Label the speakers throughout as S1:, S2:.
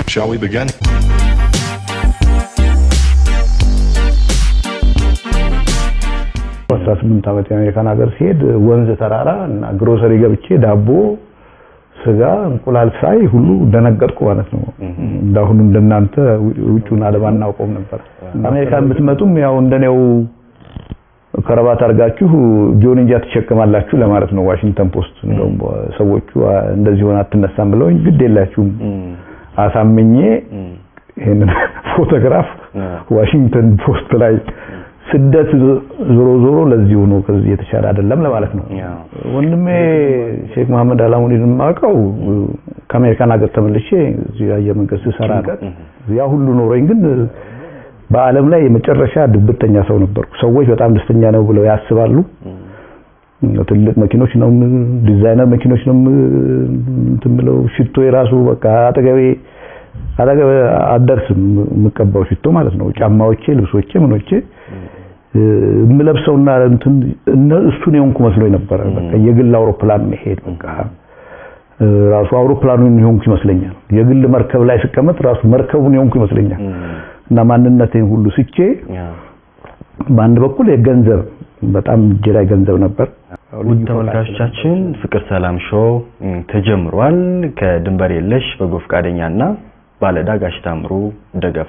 S1: Shall we begin?
S2: አስራ ስምንት ዓመት የአሜሪካን ሀገር ሲሄድ ወንዝ ተራራ እና ግሮሰሪ ገብቼ ዳቦ፣ ስጋ፣ እንቁላል ሳይ ሁሉ ደነገጥኩ ማለት ነው። እንዳሁኑ እንደናንተ ውጩን ዓለም አናውቀውም ነበር። አሜሪካን ብትመጡም ያው እንደኔው ከረባት አድርጋችሁ ጆንያ ትሸከማላችሁ ለማለት ነው። ዋሽንግተን ፖስት እንደውም ሰዎቹ እንደዚህ ሆነ አትነሳም ብለውኝ ግድ የላችሁም አሳምኜ ይሄንን ፎቶግራፍ ዋሽንግተን ፖስት ላይ ስደት ዞሮ ዞሮ ለዚሁ ነው፣ ከዚህ የተሻለ አይደለም ለማለት ነው። ወንድሜ ሼክ መሐመድ አላሙዲን የማውቀው ከአሜሪካን ሀገር ተመልሼ እዚህ አየር መንገድ ስሰራ ያ ሁሉ ኖሮኝ ግን በዓለም ላይ የመጨረሻ ድብተኛ ሰው ነበርኩ። ሰዎች በጣም ደስተኛ ነው ብለው ያስባሉ። ትልቅ መኪኖች ነው ዲዛይነር መኪኖች ነው እንትን ብለው ሽቶ የራሱ በቃ አጠገቤ አጠገቤ አደርስም የምቀባው ሽቶ ማለት ነው። ጫማዎቼ፣ ልብሶቼ፣ ምኖቼ የምለብሰውና እንትን እሱን የሆንኩ መስሎኝ ነበረ። በቃ የግል አውሮፕላን መሄድ በቃ ራሱ አውሮፕላኑን የሆንኩ ይመስለኛል። የግል መርከብ ላይ ስቀመጥ ራሱ መርከቡን የሆንኩ ይመስለኛል። እና ማንነቴን ሁሉ ስቼ በአንድ በኩል የገንዘብ በጣም እጄ ላይ ገንዘብ ነበር።
S3: ውድ ተመልካቾቻችን ፍቅር ሰላም ሾው ተጀምሯል። ከድንበር የለሽ በጎ ፈቃደኛና ባለዕዳ ጋሽ ታምሩ ደገፋ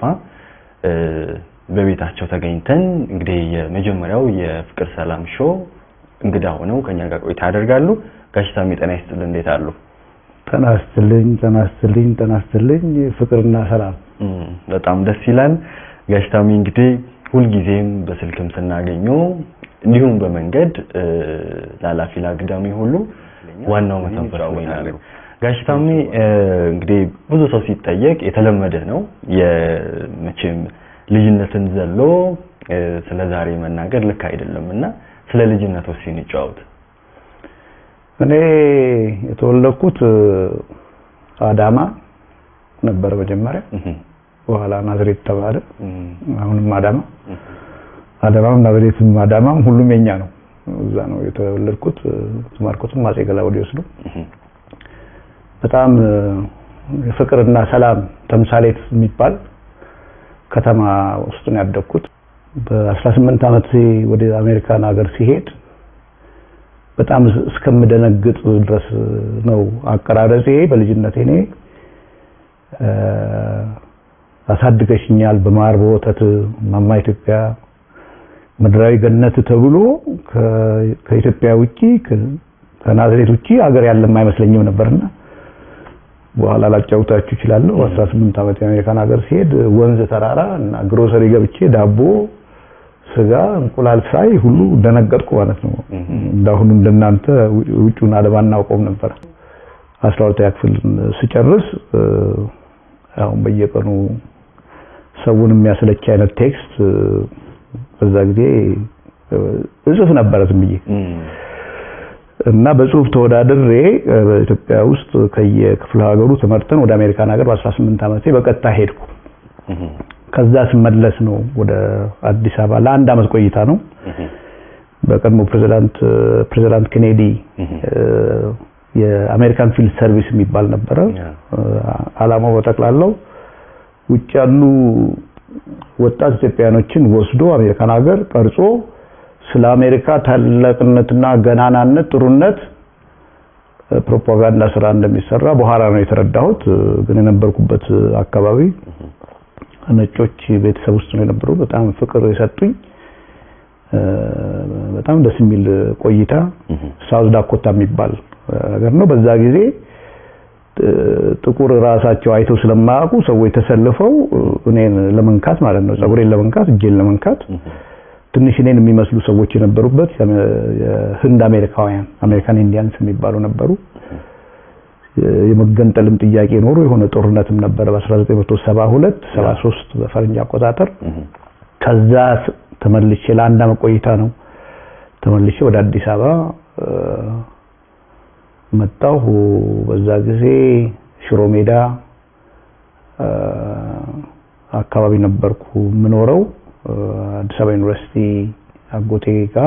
S3: በቤታቸው ተገኝተን እንግዲህ የመጀመሪያው የፍቅር ሰላም ሾው እንግዳ ሆነው ከኛ ጋር ቆይታ ያደርጋሉ። ጋሽ ታሜ ጤና ይስጥልን፣ እንዴት አሉ?
S2: ጤና ይስጥልኝ፣ ጤና ይስጥልኝ፣ ጤና ይስጥልኝ። ፍቅርና ሰላም
S3: በጣም ደስ ይላል። ጋሽ ታሜ እንግዲህ ሁልጊዜም በስልክም ስናገኘው እንዲሁም በመንገድ ላላፊ ላግዳሚ ሁሉ ዋናው መተንፈስ ይላሉ። ጋሽ ታሜ እንግዲህ ብዙ ሰው ሲጠየቅ የተለመደ ነው የመቼም ልጅነትን ዘሎ ስለ ዛሬ መናገር ልክ አይደለም እና ስለ ልጅነት ወሲ እንጫወት።
S2: እኔ የተወለድኩት አዳማ ነበረ መጀመሪያ፣ በኋላ ናዝሬት ተባለ። አሁንም አዳማ አዳማም ናዝሬትም አዳማም ሁሉም የኛ ነው። እዛ ነው የተወለድኩት። የተማርኩትም አፄ ገላውዴዎስ ነው። በጣም የፍቅርና ሰላም ተምሳሌት የሚባል ከተማ ውስጥ ነው ያደግኩት። በ18 ዓመት ወደ አሜሪካን ሀገር ሲሄድ በጣም እስከምደነግጥ ድረስ ነው አቀራረጼ። በልጅነቴ እኔ አሳድገሽኛል በማር በወተት ማማ ኢትዮጵያ ምድራዊ ገነት ተብሎ ከኢትዮጵያ ውጪ ከናዝሬት ውጪ ሀገር ያለም አይመስለኝም ነበርና በኋላ ላጫውታችሁ እችላለሁ። 18 ዓመት የአሜሪካን ሀገር ሲሄድ ወንዝ ተራራ እና ግሮሰሪ ገብቼ ዳቦ፣ ስጋ፣ እንቁላል ሳይ ሁሉ ደነገጥኩ ማለት ነው። እንዳሁኑ እንደናንተ ውጩን ዓለም አናውቀውም ነበር። 12ኛ ክፍል ስጨርስ አሁን በየቀኑ ሰውን የሚያስለች አይነት ቴክስት በዛ ጊዜ እጽፍ ነበረ ዝም ብዬ እና በጽሁፍ ተወዳድሬ በኢትዮጵያ ውስጥ ከየክፍለ ሀገሩ ተመርጠን ወደ አሜሪካን ሀገር በ18 ዓመቴ በቀጥታ ሄድኩ። ከዛ ስመለስ ነው ወደ አዲስ አበባ ለአንድ አመት ቆይታ ነው። በቀድሞ ፕሬዚዳንት ፕሬዚዳንት ኬኔዲ የአሜሪካን ፊልድ ሰርቪስ የሚባል ነበረ። አላማው በጠቅላላው ውጭ ያሉ ወጣት ኢትዮጵያኖችን ወስዶ አሜሪካን ሀገር ቀርጾ ስለ አሜሪካ ታላቅነትና ገናናነት፣ ጥሩነት ፕሮፓጋንዳ ስራ እንደሚሰራ በኋላ ነው የተረዳሁት። ግን የነበርኩበት አካባቢ ነጮች ቤተሰብ ውስጥ ነው የነበረው። በጣም ፍቅር የሰጡኝ በጣም ደስ የሚል ቆይታ ሳውዝ ዳኮታ የሚባል ነገር ነው። በዛ ጊዜ ጥቁር ራሳቸው አይተው ስለማያውቁ ሰዎች ተሰልፈው እኔን ለመንካት ማለት ነው፣ ጸጉሬን ለመንካት፣ እጄን ለመንካት ትንሽ እኔን የሚመስሉ ሰዎች የነበሩበት የህንድ አሜሪካውያን አሜሪካን ኢንዲያንስ የሚባሉ ነበሩ። የመገንጠልም ጥያቄ ኖሮ የሆነ ጦርነትም ነበረ በ1972 73 በፈረንጅ አቆጣጠር። ከዛ ተመልሼ ለአንድ አመት ቆይታ ነው ተመልሼ ወደ አዲስ አበባ መጣሁ። በዛ ጊዜ ሽሮ ሜዳ አካባቢ ነበርኩ የምኖረው አዲስ አበባ ዩኒቨርሲቲ አጎቴ ጋር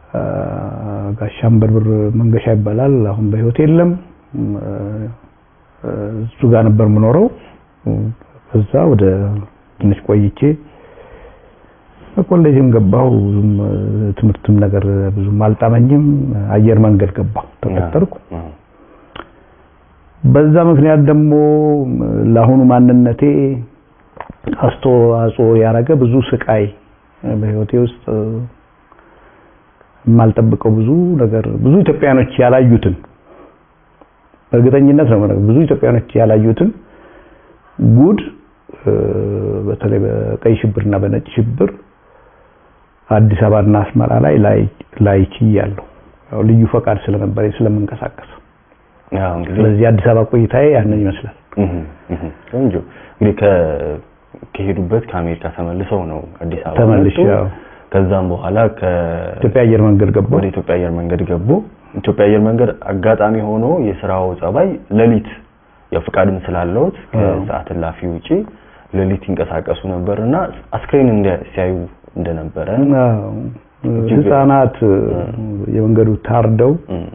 S2: ጋሻም በርብር መንገሻ ይባላል። አሁን በህይወት የለም። እሱ ጋር ነበር የምኖረው። ከዛ ወደ ትንሽ ቆይቼ ኮሌጅም ገባሁ። ብዙም ትምህርትም ነገር ብዙም አልጣመኝም። አየር መንገድ ገባሁ፣ ተቀጠርኩ። በዛ ምክንያት ደግሞ ለአሁኑ ማንነቴ አስተዋጽኦ ያደረገ ብዙ ስቃይ በህይወቴ ውስጥ የማልጠብቀው ብዙ ነገር ብዙ ኢትዮጵያኖች ያላዩትን በእርግጠኝነት ነው ብዙ ኢትዮጵያኖች ያላዩትን ጉድ በተለይ በቀይ ሽብርና በነጭ ሽብር አዲስ አበባና አስመራ ላይ ላይ ችያለሁ። ያው ልዩ ፈቃድ ስለነበረኝ ስለምንቀሳቀስ ስለዚህ አዲስ አበባ ቆይታዬ ያንን ይመስላል።
S3: ቆንጆ እንግዲህ ከሄዱበት ከአሜሪካ ተመልሰው ነው አዲስ አበባ
S2: ተመልሼ ያው
S3: ከዛም በኋላ
S2: ኢትዮጵያ አየር መንገድ ገቡ።
S3: ወደ ኢትዮጵያ አየር መንገድ ገቡ። ኢትዮጵያ አየር መንገድ አጋጣሚ ሆኖ የስራው ጸባይ ሌሊት ያው ፍቃድም ስላለውት ከሰዓት እላፊ ውጪ ሌሊት ይንቀሳቀሱ ነበርና አስክሬን ሲያዩ እንደነበረ
S2: ህፃናት የመንገዱ ታርደው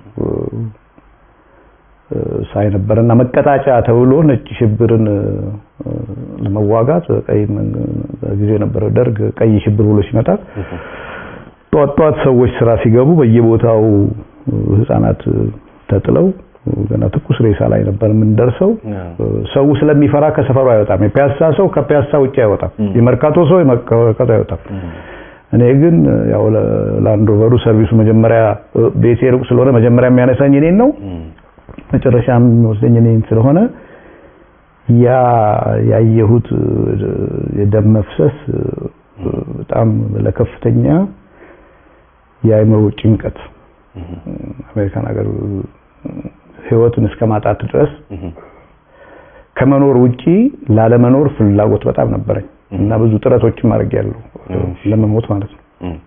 S2: ሳይ ነበርና መቀጣጫ ተብሎ ነጭ ሽብርን ለመዋጋት ቀይ በጊዜው የነበረው ደርግ ቀይ ሽብር ብሎ ሲመጣ ጧት ጧት ሰዎች ስራ ሲገቡ በየቦታው ህፃናት ተጥለው ገና ትኩስ ሬሳ ላይ ነበር የምንደርሰው። ሰው ስለሚፈራ ከሰፈሩ አይወጣም። የፒያሳ ሰው ከፒያሳ ውጭ አይወጣም። የመርካቶ ሰው የመርካቶ አይወጣም። እኔ ግን ያው ላንድሮቨሩ ሰርቪሱ መጀመሪያ ቤቴ ሩቅ ስለሆነ መጀመሪያ የሚያነሳኝ እኔን ነው። መጨረሻም የሚወስደኝ እኔን ስለሆነ ያ ያየሁት የደም መፍሰስ በጣም ለከፍተኛ የአእምሮ ጭንቀት አሜሪካን ሀገር ህይወትን እስከ ማጣት ድረስ ከመኖር ውጪ ላለመኖር ፍላጎት በጣም ነበረኝ እና ብዙ ጥረቶችን አድርጌያለሁ ለመሞት ማለት ነው።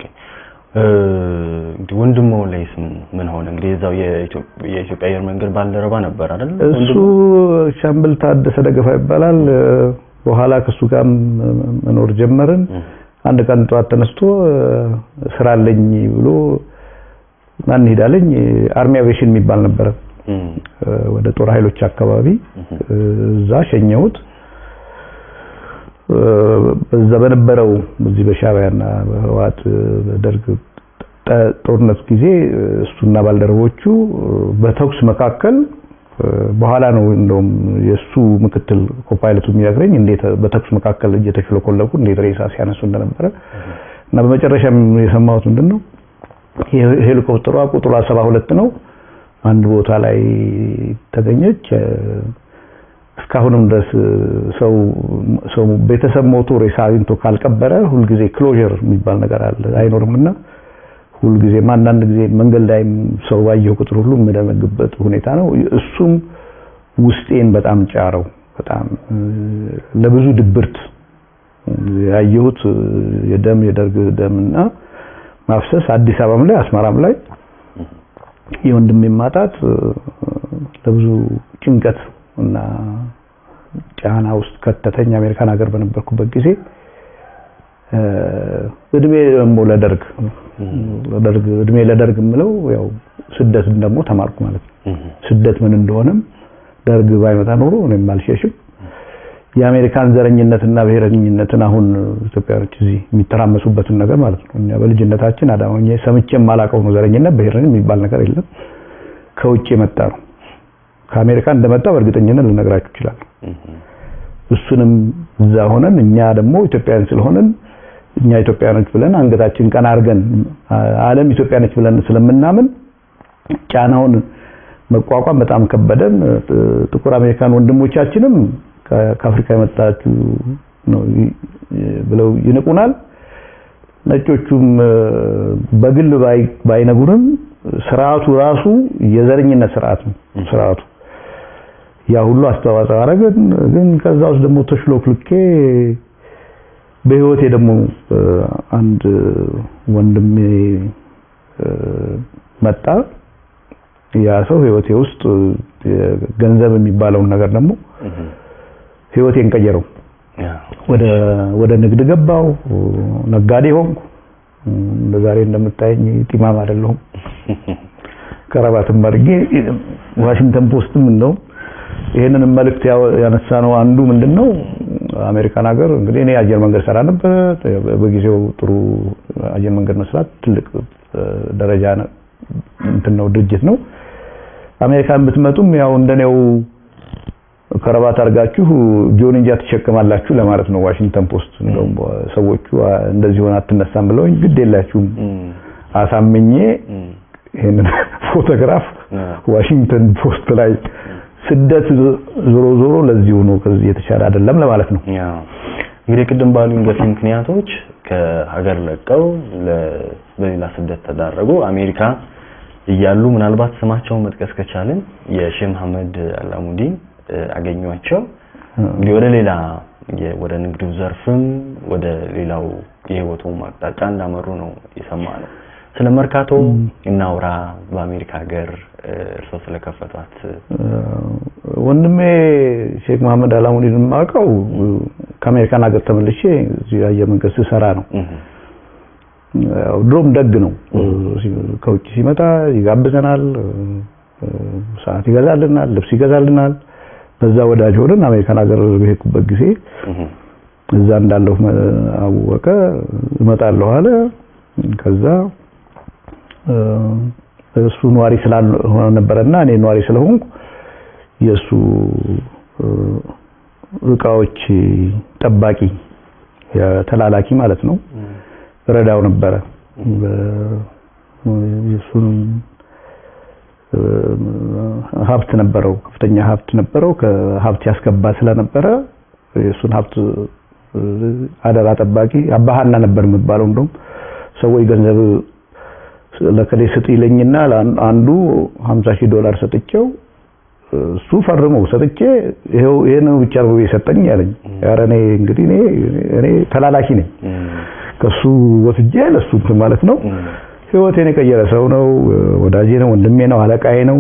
S3: ወንድሞ ላይስ ምን ሆነ? እንግዲህ እዛው የኢትዮጵያ አየር መንገድ ባልደረባ ነበር አይደል?
S2: እሱ ሻምበል ታደሰ ደገፋ ይባላል። በኋላ ከሱ ጋር መኖር ጀመርን። አንድ ቀን ጠዋት ተነስቶ ስራ አለኝ ብሎ ማን ሄዳለኝ አርሚ አቪዬሽን የሚባል ነበረ ወደ ጦር ኃይሎች አካባቢ እዛ ሸኘሁት። በዛ በነበረው በዚህ በሻዕቢያና በህወሓት በደርግ ጦርነት ጊዜ እሱና ባልደረቦቹ በተኩስ መካከል በኋላ ነው እንደውም የእሱ ምክትል ኮፓይለቱ የሚነግረኝ እንዴት በተኩስ መካከል እየተሽለኮለኩ እንዴት ሬሳ ሲያነሱ እንደነበረ እና በመጨረሻም የሰማሁት ምንድን ነው ሄሊኮፕተሯ ቁጥሯ ሰባ ሁለት ነው አንድ ቦታ ላይ ተገኘች። እስካሁንም ድረስ ሰው ሰው ቤተሰብ ሞቶ ሬሳ አግኝቶ ካልቀበረ ሁልጊዜ ክሎዥር የሚባል ነገር አለ አይኖርምና ሁልጊዜም አንዳንድ ጊዜ መንገድ ላይም ሰው ባየሁ ቁጥር ሁሉ የምደነግበት ሁኔታ ነው። እሱም ውስጤን በጣም ጫረው። በጣም ለብዙ ድብርት ያየሁት የደም የደርግ ደምና ማፍሰስ አዲስ አበባም ላይ አስመራም ላይ የወንድሜ ማጣት ለብዙ ጭንቀት እና ጫና ውስጥ ከተተኝ። አሜሪካን ሀገር በነበርኩበት ጊዜ እድሜ ደግሞ ለደርግ ለደርግ እድሜ ለደርግ የምለው ያው ስደትን ደግሞ ተማርኩ ማለት ነው። ስደት ምን እንደሆነም ደርግ ባይመጣ ኖሮ እኔም አልሸሽም። የአሜሪካን ዘረኝነትና ብሔረኝነትን አሁን ኢትዮጵያኖች እዚህ የሚተራመሱበትን ነገር ማለት ነው። እኛ በልጅነታችን አዳማኝ ሰምቼ የማላውቀው ነው። ዘረኝነት ብሔረኝ የሚባል ነገር የለም። ከውጭ የመጣ ነው። ከአሜሪካ እንደመጣ በእርግጠኝነት ልነግራችሁ ይችላል። እሱንም እዛ ሆነን እኛ ደግሞ ኢትዮጵያውያን ስለሆነን እኛ ኢትዮጵያኖች ብለን አንገታችን ቀና አድርገን ዓለም ኢትዮጵያኖች ብለን ስለምናምን ጫናውን መቋቋም በጣም ከበደን። ጥቁር አሜሪካን ወንድሞቻችንም ከአፍሪካ የመጣችሁ ነው ብለው ይንቁናል። ነጮቹም በግል ባይነጉርም ስርዓቱ ራሱ የዘረኝነት ስርዓት ነው ስርዓቱ ያ ሁሉ አስተዋጽኦ አደረገን። ግን ከዛ ውስጥ ደግሞ ተሽሎክልኬ በህይወቴ ደግሞ አንድ ወንድሜ መጣ። ያ ሰው ህይወቴ ውስጥ ገንዘብ የሚባለውን ነገር ደግሞ ህይወቴን ቀየረው። ወደ ወደ ንግድ ገባው፣ ነጋዴ ሆንኩ። እንደ ዛሬ እንደምታየኝ ጢማም አይደለሁም። ከረባትም አድርጌ ዋሽንግተን ፖስትም እንደውም ይሄንን መልእክት ያነሳ ነው አንዱ ምንድነው አሜሪካን ሀገር እንግዲህ እኔ አየር መንገድ ሰራ ነበር። በጊዜው ጥሩ አየር መንገድ መስራት ትልቅ ደረጃ እንትን ነው ድርጅት ነው። አሜሪካን ብትመጡም ያው እንደኔው ከረባት አድርጋችሁ ጆንያ ትሸከማላችሁ ለማለት ነው። ዋሽንግተን ፖስት እንደውም ሰዎቹ እንደዚህ ሆነ አትነሳም ብለውኝ ግድ የላችሁም አሳምኜ ይሄንን ፎቶግራፍ ዋሽንግተን ፖስት ላይ ስደት ዞሮ ዞሮ ለዚሁ ነው፣ ከዚህ የተሻለ አይደለም ለማለት ነው።
S3: እንግዲህ ቅድም ባሉኝ ገፊ ምክንያቶች ከሀገር ለቀው በሌላ ስደት ተዳረጉ። አሜሪካ እያሉ ምናልባት ስማቸውን መጥቀስ ከቻልን የሼህ መሐመድ አላሙዲን አገኟቸው። እንግዲህ ወደ ሌላ ወደ ንግዱ ዘርፍም ወደ ሌላው የህይወቱም አቅጣጫ እንዳመሩ ነው የሰማ ነው። ስለ መርካቶ እናውራ። በአሜሪካ ሀገር እርስዎ ስለከፈቷት
S2: ወንድሜ ሼክ መሐመድ አላሙዲን የማውቀው ከአሜሪካን ሀገር ተመልሼ እዚህ አየር መንገድ ስሰራ ነው። ያው ድሮም ደግ ነው። ከውጭ ሲመጣ ይጋብዘናል፣ ሰዓት ይገዛልናል፣ ልብስ ይገዛልናል። በዛ ወዳጅ ሆነን አሜሪካን ሀገር በሄድኩበት ጊዜ እዛ እንዳለሁ አወቀ። እመጣለሁ አለ። ከዛ እሱ ኗሪ ስላልሆነ ነበረና እኔ ኗሪ ስለሆንኩ የእሱ እቃዎች ጠባቂ ተላላኪ ማለት ነው ረዳው ነበረ። የእሱን ሀብት ነበረው፣ ከፍተኛ ሀብት ነበረው። ከሀብት ያስገባ ስለነበረ የእሱን ሀብት አደራ ጠባቂ አባሃና ነበር የሚባለው። እንደውም ሰዎች ገንዘብ ለከሌ ስጥ ይለኝና አንዱ 50 ሺህ ዶላር ሰጥቼው እሱ ፈርመው ሰጥቼ ይሄው ይሄን ብቻ ነው የሰጠኝ ያለኝ። ኧረ እኔ እንግዲህ እኔ እኔ ተላላኪ ነኝ ከሱ ወስጄ ለሱ እንትን ማለት ነው። ህይወቴን የቀየረ ሰው ነው። ወዳጄ ነው፣ ወንድሜ ነው፣ አለቃዬ ነው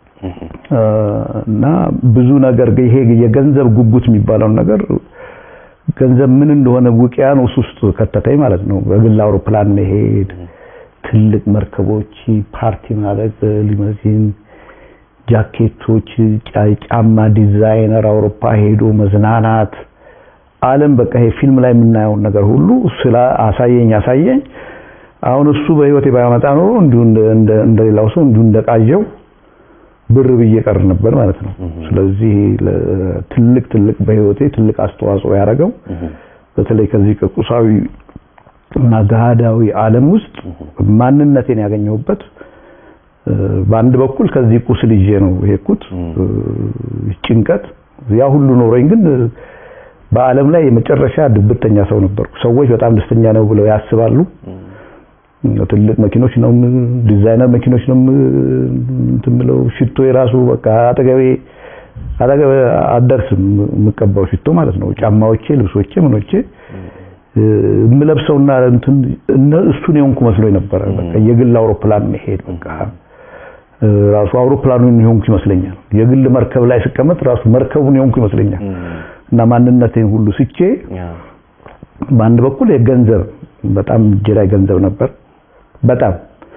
S2: እና ብዙ ነገር ይሄ የገንዘብ ጉጉት የሚባለውን ነገር ገንዘብ ምን እንደሆነ ውቅያኖስ ውስጥ ከተተኝ ማለት ነው። በግል አውሮፕላን መሄድ፣ ትልቅ መርከቦች፣ ፓርቲ ማድረግ፣ ሊመዚን ጃኬቶች፣ ጫማ ዲዛይነር፣ አውሮፓ ሄዶ መዝናናት፣ ዓለም በቃ ይሄ ፊልም ላይ የምናየውን ነገር ሁሉ ስለ አሳየኝ አሳየኝ። አሁን እሱ በህይወቴ ባያመጣ ኖሮ እንዲሁ እንደሌላው ሰው እንዲሁ እንደቃዠው ብር ብዬ ቀር ነበር ማለት ነው። ስለዚህ ትልቅ ትልቅ በህይወቴ ትልቅ አስተዋጽኦ ያደረገው በተለይ ከዚህ ከቁሳዊ እና ገሃዳዊ ዓለም ውስጥ ማንነቴን ያገኘሁበት በአንድ በኩል ከዚህ ቁስል ይዤ ነው የሄድኩት። ጭንቀት ያ ሁሉ ኖረኝ፣ ግን በዓለም ላይ የመጨረሻ ድብርተኛ ሰው ነበርኩ። ሰዎች በጣም ደስተኛ ነው ብለው ያስባሉ። ትልቅ መኪኖች ነው ዲዛይነር መኪኖች ነው እንትን ብለው ሽቶ የራሱ በቃ አጠገቤ አጠገቤ አደርስም የምቀባው ሽቶ ማለት ነው። ጫማዎቼ፣ ልብሶቼ፣ ምኖቼ የምለብሰውና እንትን እሱን የሆንኩ መስሎኝ ነበረ። በቃ የግል አውሮፕላን መሄድ በቃ ራሱ አውሮፕላኑን የሆንኩ ይመስለኛል። የግል መርከብ ላይ ስቀመጥ ራሱ መርከቡን የሆንኩ ይመስለኛል። እና ማንነቴን ሁሉ ስቼ በአንድ በኩል የገንዘብ በጣም እጄ ላይ ገንዘብ ነበር በጣም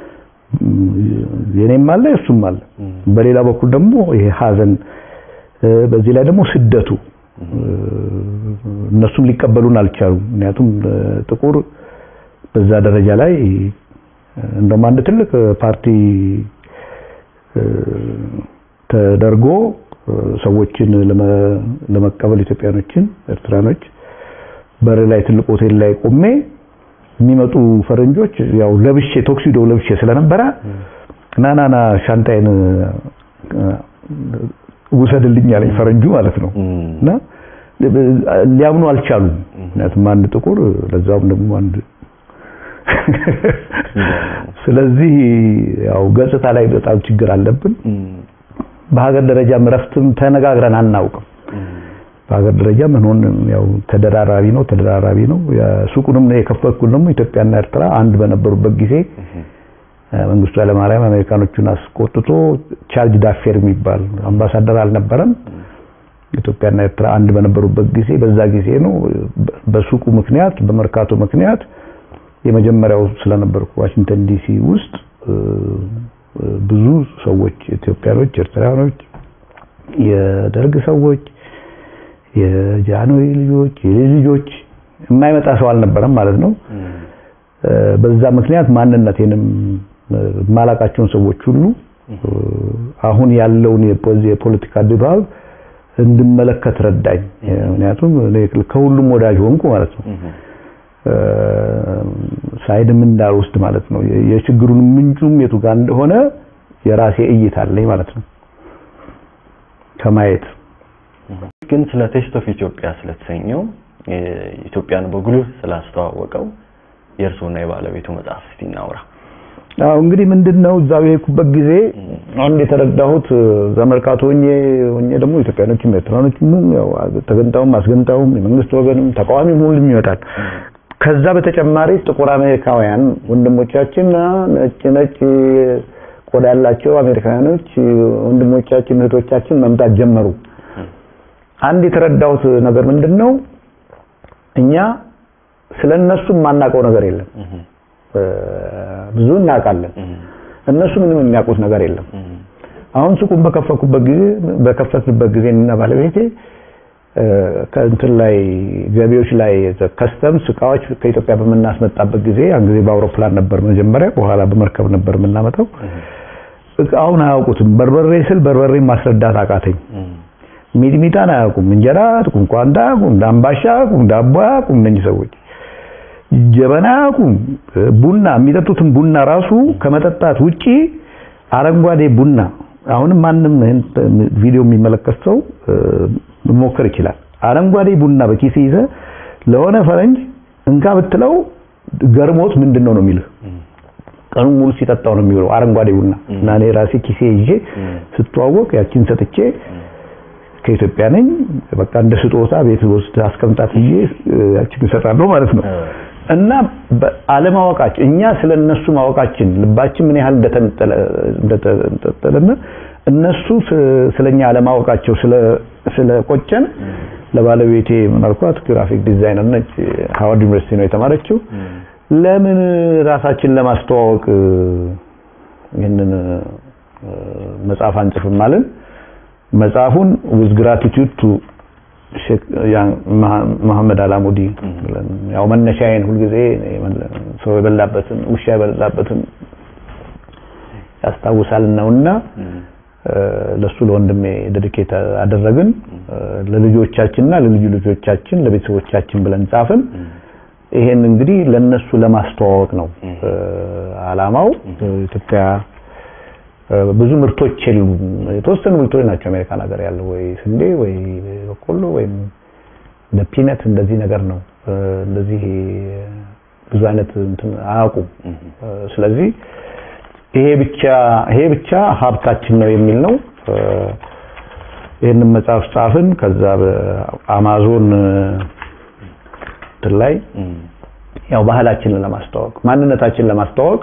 S2: የኔም አለ እሱም አለ። በሌላ በኩል ደግሞ ይሄ ሀዘን፣ በዚህ ላይ ደግሞ ስደቱ እነሱም ሊቀበሉን አልቻሉም። ምክንያቱም ጥቁር በዛ ደረጃ ላይ እንደውም አንድ ትልቅ ፓርቲ ተደርጎ ሰዎችን ለመቀበል ኢትዮጵያኖችን፣ ኤርትራኖች በር ላይ ትልቅ ሆቴል ላይ ቆሜ የሚመጡ ፈረንጆች ያው ለብሼ ቶክሲዶ ለብሼ ስለነበረ ናናና ሻንጣይን ውሰድልኝ ያለኝ ፈረንጁ ማለት ነው። እና ሊያምኑ አልቻሉም። ምክንያቱም አንድ ጥቁር ለዛውም ደግሞ አንድ ስለዚህ ያው ገጽታ ላይ በጣም ችግር አለብን። በሀገር ደረጃ እረፍትም ተነጋግረን አናውቅም። በሀገር ደረጃ ምን ሆነ ያው ተደራራቢ ነው ተደራራቢ ነው። ሱቁንም የከፈትኩት ደግሞ ኢትዮጵያና ኤርትራ አንድ በነበሩበት ጊዜ መንግስቱ ኃይለማርያም አሜሪካኖቹን አስቆጥቶ ቻርጅ ዳፌር የሚባል አምባሳደር አልነበረም። ኢትዮጵያና ኤርትራ አንድ በነበሩበት ጊዜ በዛ ጊዜ ነው በሱቁ ምክንያት በመርካቶ ምክንያት የመጀመሪያው ስለነበርኩ ዋሽንግተን ዲሲ ውስጥ ብዙ ሰዎች ኢትዮጵያኖች፣ ኤርትራኖች የደርግ ሰዎች፣ የጃንሆይ ልጆች፣ የልጅ ልጆች የማይመጣ ሰው አልነበረም ማለት ነው። በዛ ምክንያት ማንነቴንም የማላቃቸውን ሰዎች ሁሉ አሁን ያለውን የፖለቲካ ድባብ እንድመለከት ረዳኝ። ምክንያቱም እኔ ከሁሉም ወዳጅ ሆንኩ ማለት ነው። ሳይድም እንዳልወስድ ማለት ነው። የችግሩን ምንጩም የቱ ጋር እንደሆነ የራሴ እይታ አለኝ ማለት ነው ከማየት
S3: ግን ስለ ቴስት ኦፍ ኢትዮጵያ ስለተሰኘው ኢትዮጵያን በጉልህ ስላስተዋወቀው የእርስዎና የባለቤቱ መጽሐፍ እስቲ እናውራ።
S2: አዎ እንግዲህ ምንድነው እዛው የሄድኩበት ጊዜ አንድ የተረዳሁት ዘመርካቶ ሆኜ ሆኜ ደግሞ ኢትዮጵያኖችም ኤርትራኖችም ያው ተገንጣውም አስገንጣውም የመንግስት ወገንም ተቃዋሚም ሁሉም ይመጣል። ከዛ በተጨማሪ ጥቁር አሜሪካውያን ወንድሞቻችን ነጭ ነጭ ቆዳ ያላቸው አሜሪካውያኖች ወንድሞቻችን እህቶቻችን መምጣት ጀመሩ። አንድ የተረዳሁት ነገር ምንድነው እኛ ስለነሱ የማናውቀው ነገር የለም። ብዙ እናውቃለን። እነሱ ምንም የሚያውቁት ነገር የለም። አሁን ሱቁን በከፈኩበት ጊዜ በከፈትንበት ጊዜ እና ባለቤቴ ከእንትን ላይ ገቢዎች ላይ ከስተምስ እቃዎች ከኢትዮጵያ በምናስመጣበት ጊዜ ያን ጊዜ በአውሮፕላን ነበር መጀመሪያ፣ በኋላ በመርከብ ነበር የምናመጣው። እቃውን አያውቁትም። በርበሬ ስል በርበሬ ማስረዳት አቃተኝ። ሚጥሚጣን አያውቁም። እንጀራ አያውቁም። ቋንጣ አያውቁም። ዳምባሻ አያውቁም። ዳቦ አያውቁም። እነኚህ ሰዎች ጀበና አያውቁም። ቡና የሚጠጡትን ቡና ራሱ ከመጠጣት ውጪ አረንጓዴ ቡና አሁንም ማንም ቪዲዮ የሚመለከት ሰው መሞከር ይችላል። አረንጓዴ ቡና በኪስ ይዘ ለሆነ ፈረንጅ እንካ ብትለው ገርሞት ምንድን ነው ነው የሚልህ። ቀኑን ሙሉ ሲጠጣው ነው የሚውለው አረንጓዴ ቡና እና እኔ ራሴ ኪሴ ይዤ ስተዋወቅ ያቺን ሰጥቼ ከኢትዮጵያ ነኝ በቃ እንደ ስጦታ ቤት ውስጥ አስቀምጣት ብዬ ያችን እሰጣለሁ ማለት ነው። እና አለማወቃችን እኛ ስለነሱ ማወቃችን ልባችን ምን ያህል እንደተነጠለ እንደተነጠለና እነሱ ስለኛ አለማወቃቸው ስለ ስለቆጨን ለባለቤቴ ምን አልኳት፣ ግራፊክ ዲዛይነር ነች፣ ሃዋርድ ዩኒቨርሲቲ ነው የተማረችው። ለምን ራሳችን ለማስተዋወቅ ይህንን መጽሐፍ አንጽፍም አለን። መጽሐፉን with gratitude to ሼክ መሐመድ አላሙዲ ብለን ያው መነሻዬን ሁልጊዜ ሰው የበላበትን ውሻ የበላበትን ያስታውሳል ነውና ለሱ ለወንድሜ ዴዲኬት አደረግን። ለልጆቻችንና ለልጁ ልጆቻችን ለቤተሰቦቻችን ብለን ጻፍን። ይሄን እንግዲህ ለነሱ ለማስተዋወቅ ነው አላማው። ኢትዮጵያ ብዙ ምርቶች የሉም። የተወሰኑ ምርቶች ናቸው አሜሪካን ሀገር ያለው ወይ ስንዴ ወይ በቆሎ ወይም እንደ ፒነት እንደዚህ ነገር ነው። እንደዚህ ብዙ አይነት እንትን አያውቁም። ስለዚህ ይሄ ብቻ ይሄ ብቻ ሀብታችን ነው የሚል ነው። ይህንን መጽሐፍ ጻፍን። ከዛ በአማዞን እንትን ላይ ያው ባህላችንን ለማስተዋወቅ ማንነታችንን ለማስተዋወቅ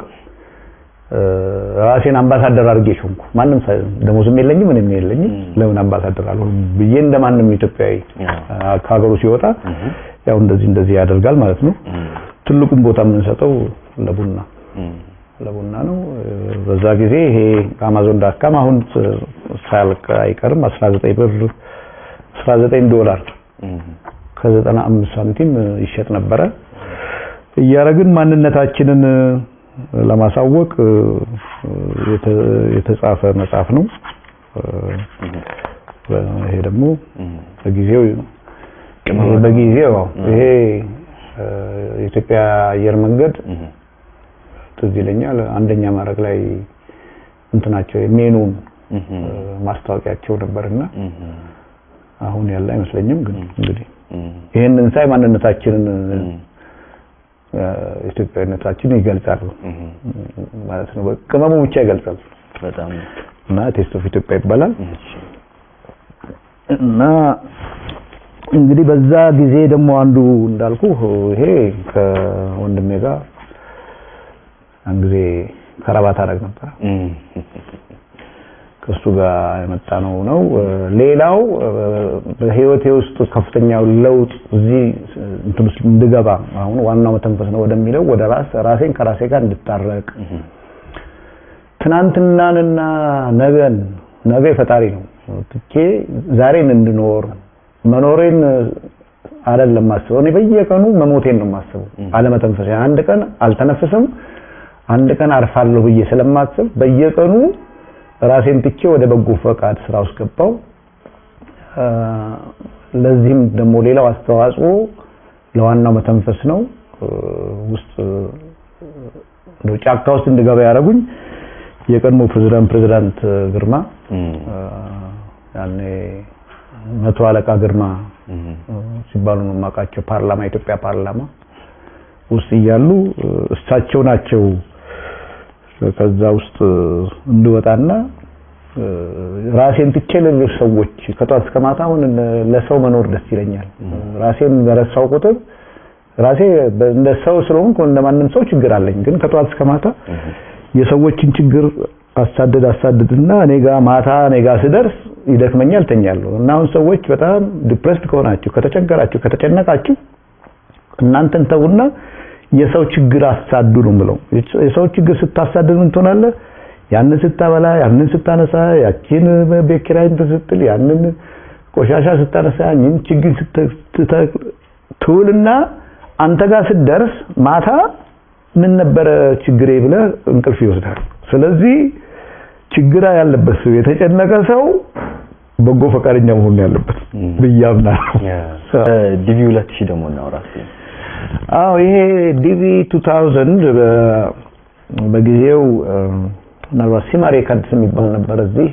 S2: ራሴን አምባሳደር አድርጌ ሾምኩ። ማንም ደሞዝም የለኝም ምንም የለኝም። ለምን አምባሳደር አልሆንም ብዬ እንደማንም ኢትዮጵያዊ ከሀገሩ ሲወጣ ያው እንደዚህ እንደዚህ ያደርጋል ማለት ነው። ትልቁም ቦታ የምንሰጠው ለቡና ለቡና ነው። በዛ ጊዜ ይሄ አማዞን ዳካም አሁን ሳያልቅ አይቀርም 19 ብር 19 ዶላር ከ95 ሳንቲም ይሸጥ ነበረ። እያረግን ማንነታችንን ለማሳወቅ የተጻፈ መጽሐፍ ነው። ይሄ ደግሞ በጊዜው በጊዜው ይሄ የኢትዮጵያ አየር መንገድ ትዝ ይለኛል አንደኛ ማድረግ ላይ እንትናቸው ሜኑን ማስታወቂያቸው ነበርና አሁን ያለ አይመስለኝም። ግን እንግዲህ ይህንን ሳይ ማንነታችንን ኢትዮጵያዊነታችንን ይገልጻሉ ማለት ነው። ቅመሙ ብቻ ይገልጻል
S3: በጣም
S2: እና ቴስት ኦፍ ኢትዮጵያ ይባላል እና እንግዲህ በዛ ጊዜ ደግሞ አንዱ እንዳልኩ ይሄ ከወንድሜ ጋር አንድ ጊዜ ከረባት አደረግ ነበር ከሱ ጋር የመጣ ነው ነው። ሌላው በህይወቴ ውስጥ ከፍተኛው ለውጥ እዚህ እንትን ውስጥ እንድገባ አሁን ዋናው መተንፈስ ነው ወደሚለው ወደ ራስ ራሴን ከራሴ ጋር እንድታረቅ ትናንትናንና ነገን ነገ ፈጣሪ ነው ትቼ ዛሬን እንድኖር መኖሬን አይደለም ማስበው። እኔ በየቀኑ መሞቴን ነው የማስበው። አለመተንፈስ አንድ ቀን አልተነፍስም፣ አንድ ቀን አርፋለሁ ብዬ ስለማስብ በየቀኑ ራሴን ትቼ ወደ በጎ ፈቃድ ስራ ውስጥ ገባው። ለዚህም ደግሞ ሌላው አስተዋጽኦ ለዋናው መተንፈስ ነው። ውስጥ እንደው ጫካ ውስጥ እንድገባ ያደረጉኝ የቀድሞ ፕሬዝዳንት ፕሬዝዳንት ግርማ ያኔ መቶ አለቃ ግርማ ሲባሉ ነው የማውቃቸው። ፓርላማ የኢትዮጵያ ፓርላማ ውስጥ እያሉ እሳቸው ናቸው ከዛ ውስጥ እንድወጣና ራሴን ትቼ ለሌሎች ሰዎች ከጧት እስከ ማታ አሁን ለሰው መኖር ደስ ይለኛል። ራሴን በረሳው ቁጥር ራሴ እንደ ሰው ስለሆንኩ እንደማንም ሰው ችግር አለኝ። ግን ከጧት እስከ ማታ የሰዎችን ችግር አሳደድ አሳደድና እኔ ጋር ማታ እኔ ጋር ስደርስ ይደክመኛል፣ ተኛለሁ። እና አሁን ሰዎች በጣም ዲፕሬስድ ከሆናችሁ፣ ከተቸገራችሁ፣ ከተጨነቃችሁ እናንተን ተውና የሰው ችግር አሳዱ ነው ብለው የሰው ችግር ስታሳድድ ምን ትሆናለህ? ያንን ስታበላ፣ ያንን ስታነሳ፣ ያቺን ቤት ኪራይ እንትን ስትል፣ ያንን ቆሻሻ ስታነሳ፣ ያንን ችግር ትውልና አንተ ጋር ስትደርስ ማታ ምን ነበረ ችግሬ ብለህ እንቅልፍ ይወስዳል። ስለዚህ ችግር ያለበት ሰው የተጨነቀ ሰው በጎ ፈቃደኛ መሆን ያለበት ብዬ አምናለሁ።
S3: ዲቪ 2000 ደግሞ እናውራ እስኪ።
S2: አዎ ይሄ ዲቪ 2000 በጊዜው ምናልባት ሲማ ሬከርድስ የሚባል ነበር እዚህ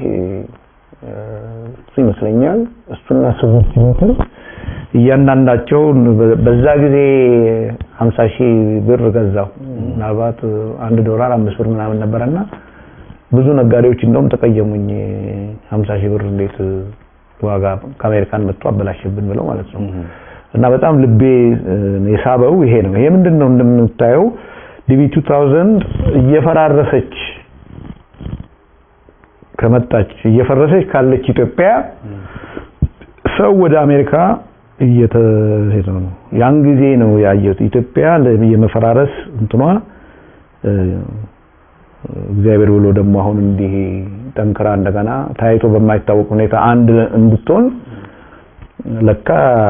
S2: እሱ ይመስለኛል እሱና ስምንት ሜትር እያንዳንዳቸው በዛ ጊዜ 50 ሺህ ብር ገዛው። ምናልባት አንድ ዶላር አምስት ብር ምናምን ነበረና ብዙ ነጋዴዎች እንደውም ተቀየሙኝ። 50 ሺህ ብር እንዴት ዋጋ ከአሜሪካን መጥቶ አበላሽብን ብለው ማለት ነው። እና በጣም ልቤ የሳበው ይሄ ነው። ይሄ ምንድን ነው እንደምታየው ዲቪ 2000 እየፈራረሰች ከመጣች እየፈረሰች ካለች ኢትዮጵያ ሰው ወደ አሜሪካ እየተሄደ ነው። ያን ጊዜ ነው ያየሁት ኢትዮጵያ የመፈራረስ እንትኗ እግዚአብሔር ብሎ ደግሞ አሁን እንዲህ ጠንክራ እንደገና ታይቶ በማይታወቅ ሁኔታ አንድ እንድትሆን ለካ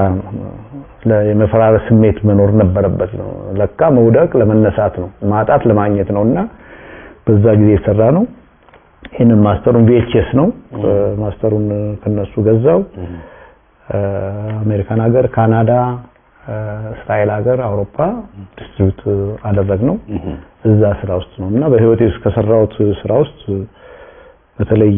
S2: የመፈራረስ ስሜት መኖር ነበረበት ነው። ለካ መውደቅ ለመነሳት ነው፣ ማጣት ለማግኘት ነውና በዛ ጊዜ የተሰራ ነው። ይህንን ማስተሩን ቪኤችኤስ ነው። ማስተሩን ከነሱ ገዛው። አሜሪካን ሀገር፣ ካናዳ፣ እስራኤል ሀገር፣ አውሮፓ ዲስትሪቢዩት አደረግ ነው። እዛ ስራ ውስጥ ነው እና በህይወቴ ውስጥ ከሰራሁት ስራ ውስጥ በተለይ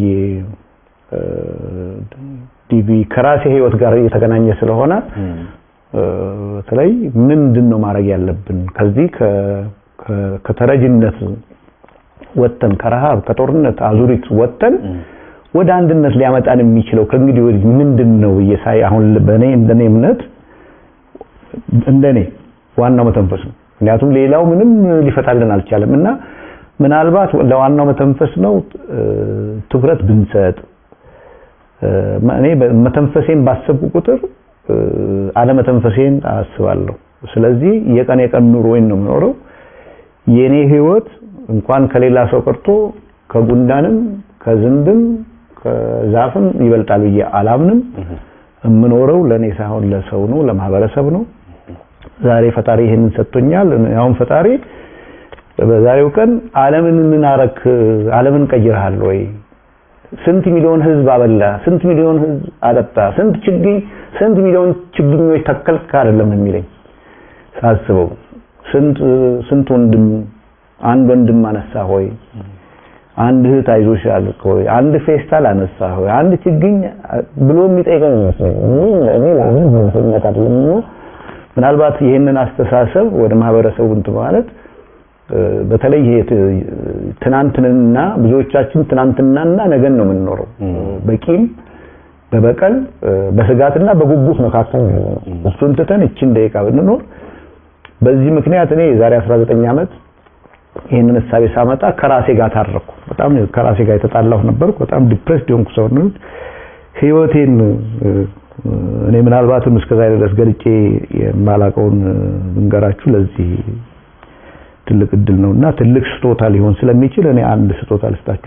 S2: ዲቪ ከራሴ ህይወት ጋር የተገናኘ ስለሆነ በተለይ ምንድን ነው ማድረግ ያለብን ከዚህ ከተረጅነት ወጥተን ከረሃብ ከጦርነት አዙሪት ወጥተን ወደ አንድነት ሊያመጣን የሚችለው ከእንግዲህ ወዲህ ምንድን ነው እየሳይ አሁን በእኔ እንደኔ እምነት እንደኔ ዋናው መተንፈስ ነው። ምክንያቱም ሌላው ምንም ሊፈታልን አልቻለም እና ምናልባት ለዋናው መተንፈስ ነው ትኩረት ብንሰጥ እኔ መተንፈሴን ባሰብኩ ቁጥር አለመተንፈሴን አስባለሁ። ስለዚህ የቀን የቀን ኑሮዬን ነው የምኖረው። የኔ ህይወት እንኳን ከሌላ ሰው ቀርቶ ከጉንዳንም ከዝንብም ከዛፍም ይበልጣል ብዬ አላምንም። የምኖረው ለኔ ሳይሆን ለሰው ነው፣ ለማህበረሰብ ነው። ዛሬ ፈጣሪ ይሄንን ሰጥቶኛል። አሁን ፈጣሪ በዛሬው ቀን ዓለምን ምን አረክ? ዓለምን ቀይረሃል ወይ? ስንት ሚሊዮን ህዝብ አበላ? ስንት ሚሊዮን ህዝብ አጠጣ? ስንት ችግኝ ስንት ሚሊዮን ችግኞች ተከልክ አይደለም የሚለኝ ሳስበው፣ ስንት ስንት ወንድም አንድ ወንድም አነሳ ሆይ አንድ እህት አይዞሽ አልክ ሆይ አንድ ፌስታል አነሳ ሆይ አንድ ችግኝ ብሎ የሚጠይቀኝ ይመስለኝ እኔ ለምን ምንነት አይደለም ምናልባት ይህንን አስተሳሰብ ወደ ማህበረሰቡ እንትን ማለት በተለይ ትናንትንና ብዙዎቻችን ትናንትናና ነገን ነው የምንኖረው በቂም በበቀል በስጋትና በጉጉት መካከል ነው እሱን ትተን እችን ደቂቃ ብንኖር በዚህ ምክንያት እኔ የዛሬ 19 ዓመት ይህንን እሳቤ ሳመጣ ከራሴ ጋር ታረኩ። በጣም ከራሴ ጋር የተጣላሁ ነበርኩ። በጣም ዲፕሬስድ የሆንኩ ሰው ነው። ህይወቴን እኔ ምናልባትም እስከዛ ድረስ ገልጬ የማላቀውን ብንገራችሁ ለዚህ ትልቅ እድል ነውና ትልቅ ስጦታ ሊሆን ስለሚችል እኔ አንድ ስጦታ ልስጣችሁ ዛሬ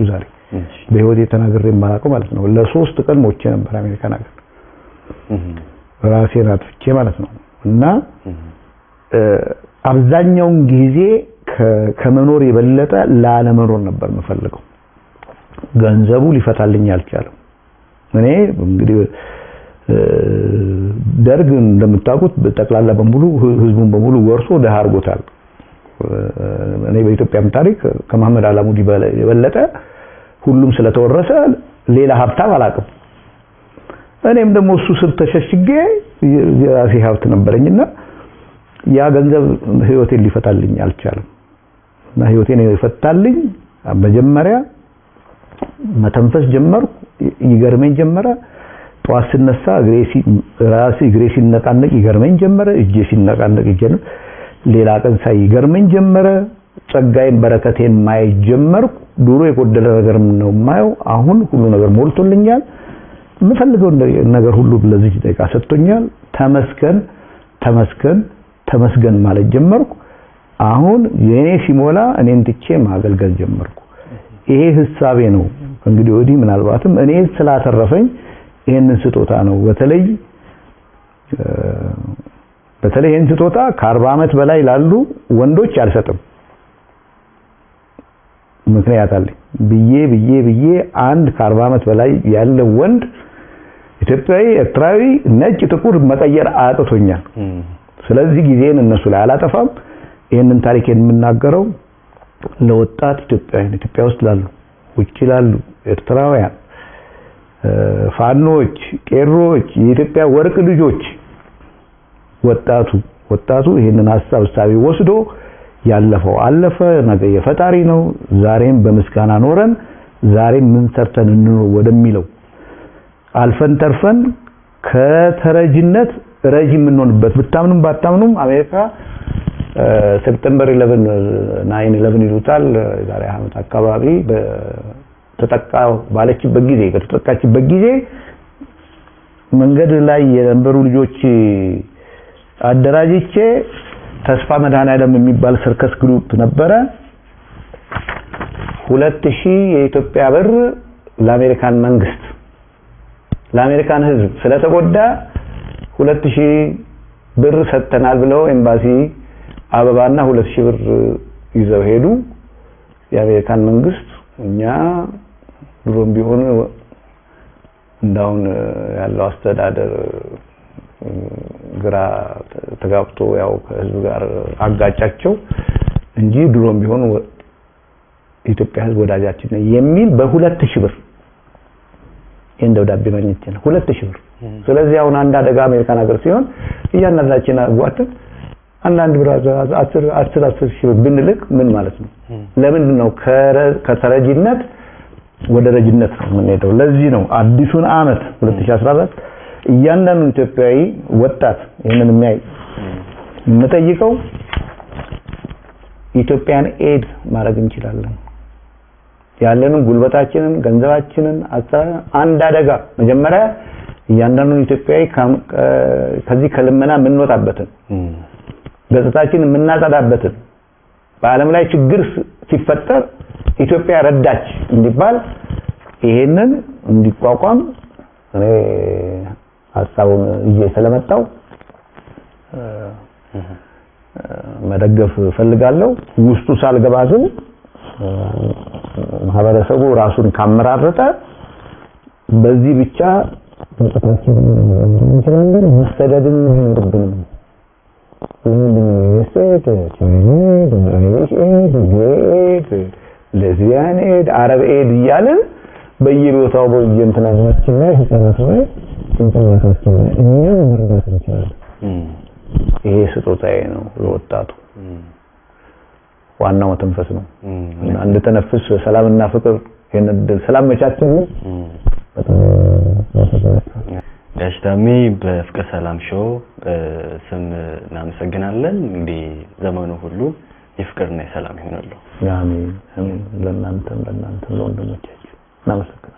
S2: በህይወቴ ተናግሬ የማላውቀው ማለት ነው። ለሶስት ቀን ሞቼ ነበር አሜሪካን ሀገር ራሴን አጥፍቼ ማለት ነው። እና አብዛኛውን ጊዜ ከመኖር የበለጠ ላለመኖር ነበር የምፈልገው። ገንዘቡ ሊፈታልኝ አልቻለም። እኔ እንግዲህ ደርግ እንደምታውቁት ጠቅላላ በሙሉ ህዝቡን በሙሉ ወርሶ ደሃ አድርጎታል። እኔ በኢትዮጵያም ታሪክ ከመሐመድ አላሙዲ የበለጠ ሁሉም ስለተወረሰ ሌላ ሀብታም አላውቅም። እኔም ደግሞ እሱ ስር ተሸሽጌ የራሴ ሀብት ነበረኝና ያ ገንዘብ ህይወቴን ሊፈታልኝ አልቻለም። እና ህይወቴን የፈታልኝ መጀመሪያ መተንፈስ ጀመርኩ። ይገርመኝ ጀመረ። ጠዋት ስነሳ እግሬ ራሴ እግሬ ሲነቃነቅ ይገርመኝ ጀመረ። እጄ ሲነቃነቅ እጄ ሌላ ቀን ሳይ ይገርመኝ ጀመረ። ጸጋዬን በረከቴን ማየት ጀመርኩ። ድሮ የጎደለ ነገር ነው የማየው። አሁን ሁሉ ነገር ሞልቶልኛል። የምፈልገው ነገር ሁሉ ለዚህ ደቂቃ ሰጥቶኛል። ተመስገን ተመስገን ተመስገን ማለት ጀመርኩ። አሁን የኔ ሲሞላ እኔን ትቼ ማገልገል ጀመርኩ። ይሄ ህሳቤ ነው እንግዲህ ወዲህ ምናልባትም እኔ ስላተረፈኝ ይሄንን ስጦታ ነው በተለይ በተለይ ይሄን ስጦታ ከአርባ ዓመት በላይ ላሉ ወንዶች አልሰጥም። ምክንያት አለኝ ብዬ ብዬ ብዬ አንድ ከአርባ ዓመት በላይ ያለ ወንድ ኢትዮጵያዊ፣ ኤርትራዊ፣ ነጭ፣ ጥቁር መቀየር አቅቶኛል። ስለዚህ ጊዜን እነሱ ላይ አላጠፋም። ይህንን ታሪክ የምናገረው ለወጣት ኢትዮጵያውያን ኢትዮጵያ ውስጥ ላሉ ውጭ ላሉ ኤርትራውያን ፋኖች፣ ቄሮች፣ የኢትዮጵያ ወርቅ ልጆች ወጣቱ ወጣቱ ይህንን ሀሳብ እሳቤ ወስዶ ያለፈው አለፈ፣ ነገ የፈጣሪ ነው። ዛሬም በምስጋና ኖረን ዛሬም ምን ሰርተን እንኖር ወደሚለው አልፈን ተርፈን ከተረጅነት ረጂ የምንሆንበት ብታምኑም ባታምኑም አሜሪካ ሴፕቴምበር 11 ናይን 11 ይሉታል ዛሬ ዓመት አካባቢ ተጠቃ ባለችበት ጊዜ ከተጠቃችበት ጊዜ መንገድ ላይ የነበሩ ልጆች አደራጅቼ ተስፋ መድኃኔዓለም የሚባል ሰርከስ ግሩፕ ነበረ። ሁለት ሺህ የኢትዮጵያ ብር ለአሜሪካን መንግስት ለአሜሪካን ሕዝብ ስለተጎዳ ሁለት ሺህ ብር ሰጥተናል ብለው ኤምባሲ አበባና ሁለት ሺህ ብር ይዘው ሄዱ። የአሜሪካን መንግስት እኛ ድሮም ቢሆን እንዳሁን ያለው አስተዳደር ግራ ተጋብቶ ያው ከህዝብ ጋር አጋጫቸው እንጂ ድሮም ቢሆን የኢትዮጵያ ህዝብ ወዳጃችን ነው የሚል በሁለት ሺህ ብር ይህን ደብዳቤ ማግኘት ይችላል። ሁለት ሺህ ብር። ስለዚህ አሁን አንድ አደጋ አሜሪካን ሀገር ሲሆን እያንዳንዳችን አጓተን አንዳንድ ብር አስር አስር አስር ሺህ ብር ብንልክ ምን ማለት ነው? ለምንድን ነው ከተረጂነት ወደ ረጅነት ነው የምንሄደው? ለዚህ ነው አዲሱን አመት 2014 እያንዳንዱ ኢትዮጵያዊ ወጣት ይህንን የሚያይ የምጠይቀው ኢትዮጵያን ኤድ ማድረግ እንችላለን። ያለንን ጉልበታችንን፣ ገንዘባችንን አንድ አደጋ መጀመሪያ እያንዳንዱን ኢትዮጵያዊ ከዚህ ከልመና የምንወጣበትን ገጽታችንን የምናጸዳበትን በዓለም ላይ ችግር ሲፈጠር ኢትዮጵያ ረዳች እንዲባል ይሄንን እንዲቋቋም እኔ ሀሳቡን ይዤ ስለመጣው መደገፍ ፈልጋለሁ። ውስጡ ሳልገባ ግን ማህበረሰቡ ራሱን ካመራረጠ በዚህ ብቻ እንችላለን። መሰደድን አይኖርብንም። ሌዝቢያን ኤድ፣ አረብ ኤድ እያልን በየቦታው በየእንትናችን ላይ ህጻናት ላይ ጭንቅላታችን ላይ እኛም መርዳት እንችላለን። ይሄ ስጦታዬ ነው ለወጣቱ። ዋናው መተንፈስ ነው እና እንድተነፍስ ሰላምና ፍቅር ይሄን እድል ስላመቻቸልን በጣም
S3: ጋሽ ታሜ በፍቅር ሰላም ሾው ስም እናመሰግናለን። እንግዲህ ዘመኑ ሁሉ የፍቅርና የሰላም ይሆንልዎ።
S2: አሜን። ለእናንተም ለእናንተም ለወንድሞቻችሁ እናመሰግናለን።